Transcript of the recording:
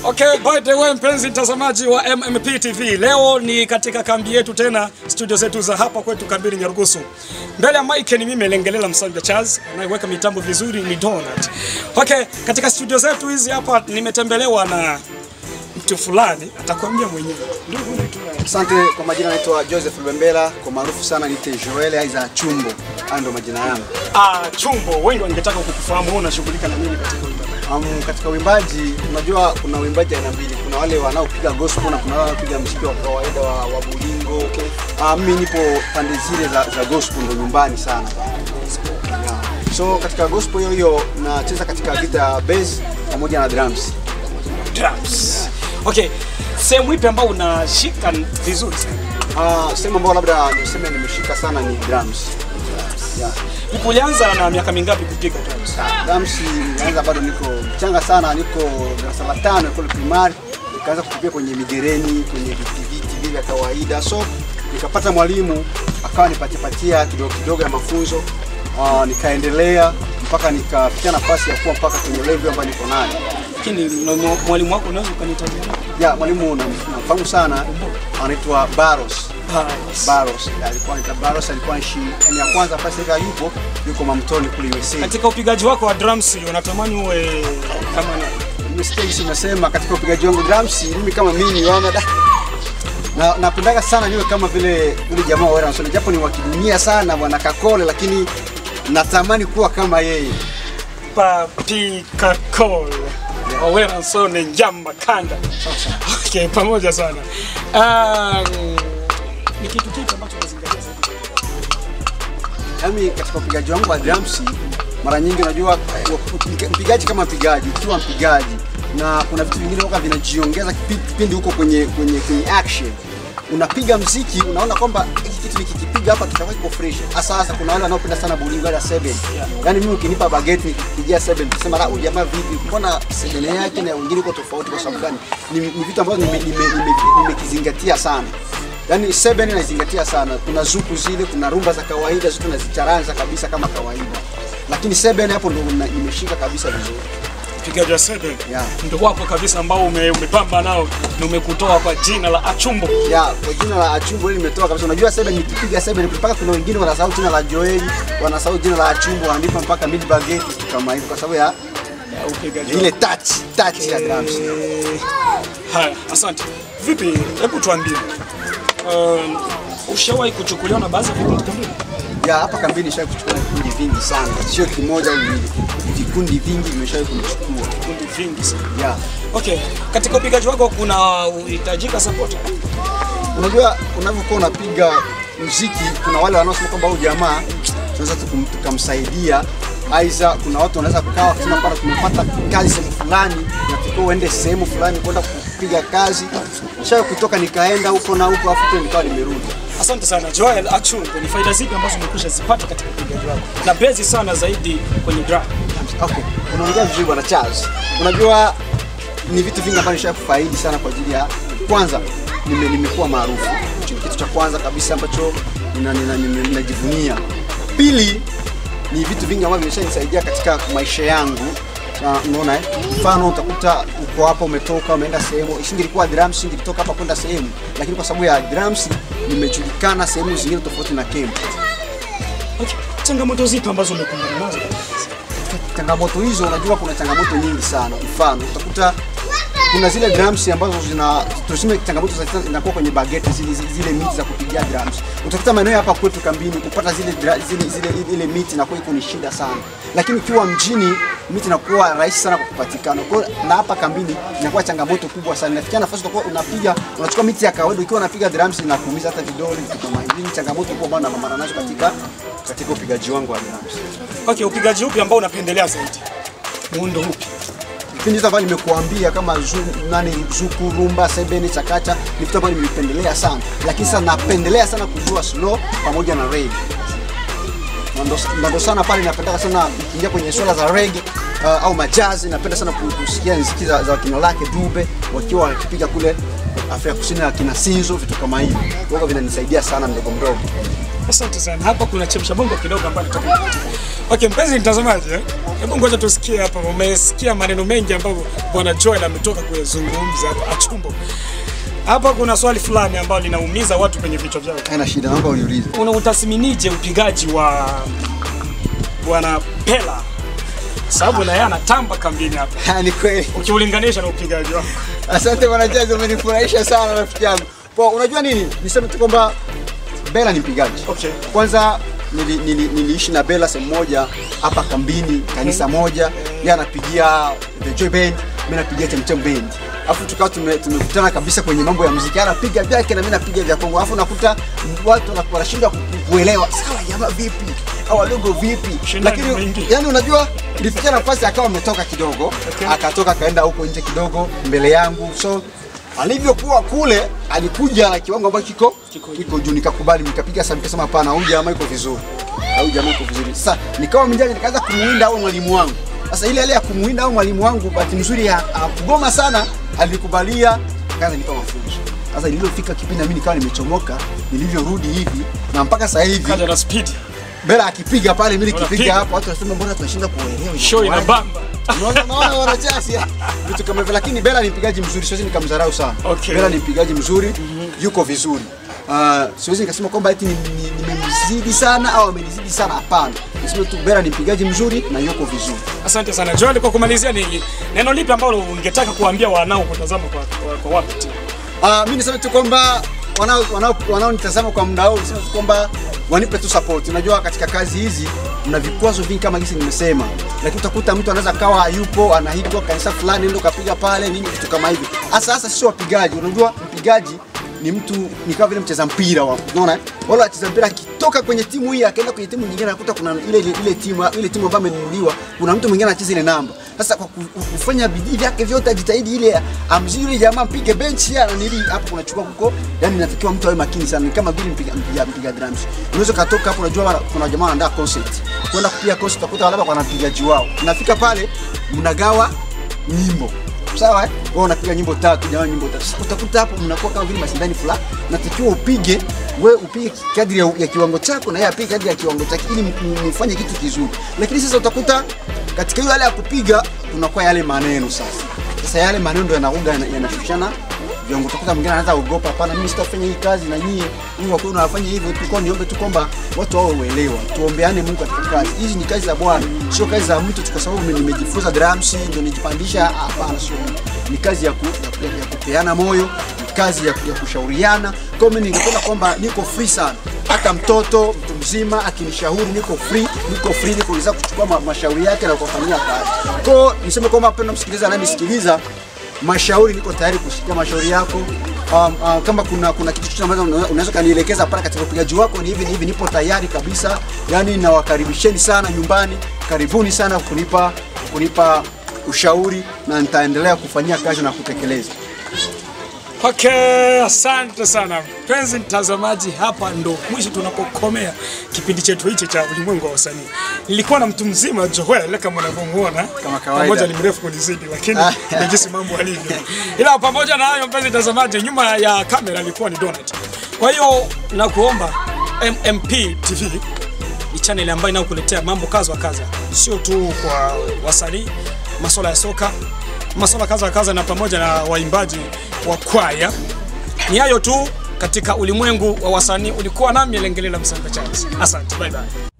Okay, by the way, mpenzi mtazamaji wa MMP TV, leo ni katika kambi yetu tena, studio zetu za hapa kwetu kambini Nyarugusu. Mbele ya mike ni mimi Lengelela Msanja Charles, anayeweka mitambo vizuri ni Donald. Okay, katika studio zetu hizi hapa nimetembelewa na mtu fulani, atakwambia mwenyewe. Ndugu unaitwa nani? Asante kwa majina, naitwa Joseph Lubembela, kwa maarufu sana niite Joel aiza Chumbo. Hayo ndo majina yangu. Ah, Chumbo, wengi wangetaka kukufahamu wewe unashughulika na nini katika uimbaji? Um, katika uimbaji unajua kuna uimbaji aina mbili. Kuna wale wanaopiga gospel na kuna wale wanaopiga muziki wa kawaida wa, wa bulingo. Okay. Uh, mimi nipo pande zile za, za gospel ndo nyumbani sana. Yeah. So katika gospel hiyo hiyo nacheza katika guitar, bass pamoja na drums. Drums. Okay, sehemu ipi ambayo unashika vizuri sana? Uh, sehemu ambayo labda niseme nimeshika sana ni drums. Yeah. Ulianza na miaka mingapi kupiga drums? Drums nilianza bado niko mchanga sana, niko darasa la tano kule primary, nikaanza kupiga kwenye migereni, kwenye viti viti vile vya kawaida, so nikapata mwalimu akawa nipatipatia kidogo kidogo ya mafunzo uh, nikaendelea mpaka nikafikia nafasi ya kuwa mpaka kwenye level ambayo niko nayo. Lakini na mwa- mwalimu wako unaweza ukanitajia? Ya mwalimu nam- namfahamu sana, anaitwa Baros. Baros alikuwa anaitwa Baros, alikuwa nchi ya kwanza pale sasa yupo yuko Mamtoni kule USA. Katika upigaji wako wa drums unatamani uwe kama nani? Nimesikia jinsi unasema katika upigaji wangu drums, mimi kama mimi wana da na napendaga sana niwe kama vile yule jamaa wa Ransom, japo ni wakidunia sana bwana Kakole, lakini natamani kuwa kama yeye. Papi Kakol. Owera Sone Njamba Kanda. Okay, pamoja sana. Um, ni kitu kipi ambacho unazingatia zaidi? Yaani katika upigaji wangu wa drums, mara nyingi unajua mpiga- mpigaji kama mpigaji, ukiwa mpigaji na kuna vitu vingine waka vinajiongeza kipi- kipindi huko kwenye kwenye kwenye action unapiga mziki unaona kwamba hiki kitu nikikipiga hapa kitakuwa kiko fresh. Hasa hasa kuna wale wanaopenda sana bolingo wala seven. Yaani mimi ukinipa bageti nikipigia seven tusema la huyu jamaa vipi? Mbona seven yake na wengine uko tofauti kwa sababu gani? Ni, ni vitu ambavyo nimekizingatia nime, nime, nime nimekizingatia sana. Yaani seven naizingatia sana. Kuna zuku zile, kuna rumba za kawaida zote nazicharanza kabisa kama kawaida. Lakini seven hapo ndo na- nimeshika kabisa vizuri. Upigaji wa seven. Yeah. Ndio wako kabisa ambao ume, umepamba nao na umekutoa kwa jina la Achumbo. Ya, kwa jina la Achumbo hili nimetoa kabisa. Unajua seven nikipiga seven mpaka kuna wengine wanasahau jina la Joeli, wanasahau jina la Achumbo, wanaandika mpaka mid bageti kitu kama hivyo kwa sababu ya Upigaji wa ile touch, touch ya drums. Haya, asante. Vipi, hebu tuambie. Um, ushawahi kuchukuliwa na baadhi ya vikundi kambini? Ya, hapa kambini nishawahi kuchukua vikundi vingi sana. Sio kimoja au viwili. Vikundi vingi vimeshawahi kunichukua. Vikundi vingi sana. Ya. Okay, katika upigaji wako kuna uhitajika support. Unajua unavyokuwa unapiga muziki, kuna wale wanaosema kwamba huyu jamaa tunaweza tukum- tukamsaidia aidha kuna watu wanaweza kukaa wakisema kwamba tumepata kazi sehemu fulani, natakiwa uende sehemu fulani kwenda kupiga kazi. Nishawahi kutoka nikaenda huko na huko, afu tena nikawa nimerudi. Asante sana Joel Achungo, ni faida zipi ambazo umekwisha zipata katika upigaji wako na bezi sana zaidi kwenye drum? Okay, unaongea vizuri bwana Charles. Unajua ni vitu vingi ambavyo nishawahi kufaidi sana kwa ajili ya kwanza nime, nimekuwa maarufu. Hicho ni kitu cha kwanza kabisa ambacho nina- nina- nina- ninajivunia. Pili ni vitu vingi ambavyo vimeshanisaidia katika maisha yangu. Na unaona eh, mfano utakuta uko hapa umetoka umeenda sehemu, isingelikuwa drums singelitoka hapa kwenda sehemu, lakini kwa sababu ya drums nimejulikana sehemu zingine tofauti na camp. Okay. Changamoto zipi ambazo umekumbana nazo? changamoto hizo, unajua kuna changamoto nyingi sana. Mfano utakuta kuna zile drums ambazo zina tuseme, changamoto za zinakuwa kwenye bageti zile, zile, zile miti za kupigia drums. Utakuta maeneo hapa kwetu kambini kupata zile, dra- zile, zile ile miti inakuwa iko ni shida sana, lakini ukiwa mjini miti inakuwa rahisi sana kupatikana. Kwa hiyo na hapa kambini inakuwa changamoto kubwa sana. Inafikia nafasi utakuwa unapiga unachukua miti ya kawaida, ukiwa unapiga drums inakuumiza hata vidole, vitu kama hivi. Ni changamoto kubwa ambayo napambana nazo katika katika upigaji wangu wa drums. Okay, upigaji upi ambao unapendelea zaidi? Muundo upi? vipindi hizo ambavyo nimekuambia kama zu, nani zuku rumba sebene chakacha ni vitu ambavyo nimependelea sana lakini sasa napendelea sana kujua slow pamoja na reggae Na ndo- na ndo sana pale napenda sana ikiingia kwenye swala za reggae uh, au majazi napenda sana ku- kusikia nziki za, za wakina lake dube wakiwa wakipiga kule Afrika Kusini na kina Sinzo vitu kama hivi. Kwa hivyo vinanisaidia sana mdogo mdogo. Asante sana. Hapa kuna chemsha bongo kidogo ambayo nataka kupata. Okay, mpenzi mtazamaji, eh? Hebu ngoja tusikie hapa. Umesikia maneno mengi ambayo Bwana Joel ametoka kuyazungumza hapa Achumbo. Hapa kuna swali fulani ambalo linaumiza watu kwenye vichwa vyao. Haina shida, naomba uniulize. Unautathminije upigaji wa Bwana Pela? Sababu na yeye anatamba kambini hapa. Ha, ni kweli. Ukiulinganisha na upigaji wako. Asante bwana Chazi, umenifurahisha sana rafiki yangu. Kwa unajua nini? Niseme tu kwamba Bella ni mpigaji. Okay. Kwanza nili, nili, niliishi na Bella sehemu moja hapa kambini, kanisa moja. Yeye anapigia The Joy Band, mimi napigia Chemchem Band. Alafu tukawa tume- tumekutana kabisa kwenye mambo ya muziki. Anapiga vyake na mimi napiga vya Kongo. Alafu nakuta watu wana- wanashindwa ku- kuelewa. Sawa jamaa vipi? Au wadogo vipi? Ushindani Lakini mwingi. yani unajua ilifikia nafasi akawa ametoka kidogo, Okay. akatoka akaenda huko nje kidogo mbele yangu. So alivyokuwa kule alikuja na kiwango ambacho kiko kiko juu, nikakubali, nikapiga sasa, nikasema hapana, huyu jamaa yuko vizuri, huyu jamaa yuko vizuri. Sasa nikawa mjanja, nikaanza kumuinda au mwalimu wangu. Sasa ile ile ya kumuinda au mwalimu wangu, bahati nzuri ha- hakugoma sana, alikubalia, akaanza nipa mafunzo. Sasa nilipofika kipindi na mimi nikawa nimechomoka, nilivyorudi hivi na mpaka sasa hivi Kaja na speed. Bela akipiga pale, mimi Unapiga. nikipiga hapo, watu wanasema mbona tunashinda kuelewa. Show ina bamba. Unaona unaona wanachasi vitu kama hivyo, lakini Bela ni mpigaji mzuri, siwezi nikamdharau sana. Okay. Bela ni mpigaji mzuri, yuko vizuri. Uh, siwezi nikasema kwamba eti ni- ni- nimemzidi sana au amenizidi sana, hapana. Niseme tu Bela ni mpigaji mzuri na yuko vizuri. Asante sana Joel, kwa kumalizia, ni neno lipi ambalo ungetaka kuambia wanao kutazama kwa, kwa, kwa wapi tu? Uh, mimi niseme tu kwamba wanao wanao wanaonitazama kwa muda huu niseme tu kwamba wanipe tu support. Unajua katika kazi hizi mna vikwazo vingi kama gisi nimesema, lakini utakuta mtu anaweza kawa hayupo, anaitwa kanisa fulani, ndio kapiga pale nini, vitu kama hivi. Hasa hasa sio wapigaji. Unajua mpigaji ni mtu ni kama vile mcheza mpira wa unaona eh? wala wacheza mpira akitoka kwenye timu hii akaenda kwenye timu nyingine anakuta kuna ile ile, ile timu ile timu ambayo amenunuliwa kuna mtu mwingine anacheza ile namba sasa kwa ku- kufanya bidii vyake vyote ajitahidi ile amzuri yule jamaa mpige benchi ya nili hapo unachukua huko yani inatakiwa mtu awe makini sana ni kama vile mpiga mpiga, mpiga drums unaweza katoka hapo unajua kuna jamaa wanaandaa concert kwenda kupiga concert utakuta labda kuna mpigaji wao unafika pale mnagawa nyimbo sawa eh? Wewe unapiga nyimbo tatu, jamaa nyimbo tatu. Sasa utakuta hapo mnakuwa kama vile mashindani fulani, natakiwa upige we upige kadri ya, ya kiwango chako na yeye apige kadri ya kiwango chake ili m- m- mfanye kitu kizuri. Lakini sasa utakuta katika hiyo hali ya kupiga kunakuwa yale maneno sasa. Sasa yale maneno ndio yanauga yana- yanashushana viwango. Utakuta mwingine anaanza kuogopa, hapana, mimi sitafanya hii kazi na nyie Mungu wako unafanya hivyo. Tulikuwa niombe tu kwamba watu wao uelewa, tuombeane Mungu katika kazi hizi. Ni kazi za Bwana, sio kazi za mtu tu kwa sababu mimi nimejifunza drums ndio nijipandisha. Hapana, sio hivyo. ni kazi ya, ku, ya, ku- ya kupeana moyo, ni kazi ya, ya kushauriana. Kwa hiyo mimi ningependa kwamba niko free sana, hata mtoto mtu mzima akinishauri niko free, niko free, niko weza kuchukua ma, mashauri yake na kufanyia kazi. Kwa hiyo niseme kwamba mpendwa msikilizaji anayenisikiliza mashauri niko tayari kusikia mashauri yako. Um, uh, kama kuna kuna kitu chochote ambacho una- unaweza kanielekeza pale katika upigaji wako ni hivi ni hivi, nipo tayari kabisa. Yani nawakaribisheni sana nyumbani, karibuni sana kunipa kunipa ushauri na nitaendelea kufanyia kazi na kutekeleza. Okay, asante sana mpenzi mtazamaji, hapa ndo mwisho tunapokomea kipindi chetu hichi cha ulimwengu wa wasanii. Nilikuwa na mtu mzima Joel kama unavyomuona, Kama kawaida. pamoja ni mrefu kunizidi, lakini ni jinsi mambo alivyo. Ila pamoja na hayo, mpenzi mtazamaji, nyuma ya kamera alikuwa ni Donald. Kwa hiyo nakuomba MMP TV ni channel ambayo inayokuletea mambo kaza wa kaza, sio tu kwa wasanii, masuala ya soka, masuala kaza wa kaza, na pamoja na waimbaji wa kwaya. Ni hayo tu katika ulimwengu wa wasanii. Ulikuwa nami Lengelela Msanga Charles. Asante, bye bye.